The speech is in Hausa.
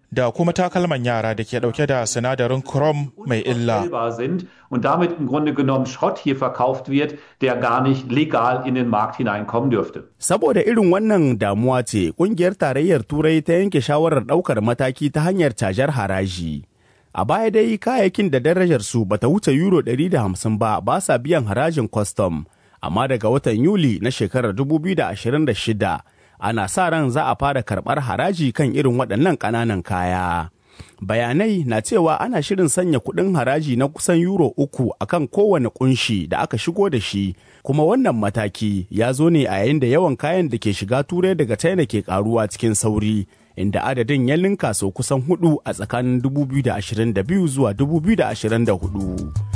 da kuma takalman yara da ke dauke da sinadarin chrome mai illa. Und damit im Grunde genommen Schrott hier verkauft wird, der gar nicht legal in den Markt hineinkommen dürfte. Saboda irin wannan damuwa ce, kungiyar tarayyar Turai ta yanke shawarar ɗaukar mataki ta hanyar cajar haraji. A baya dai kayayyakin da darajar su bata wuce euro 150 ba ba sa biyan harajin kwastam, amma daga watan Yuli na shekarar 2026 ana sa ran za a fara karɓar haraji kan irin waɗannan ƙananan kaya. Bayanai na cewa ana shirin sanya kuɗin haraji na kusan euro uku akan kowane kunshi da aka shigo da shi, kuma wannan mataki ya zo ne a yayin da yawan kayan da ke shiga turai daga China ke karuwa cikin sauri. inda adadin ya linka sau kusan hudu a tsakanin 2022 zuwa 2024.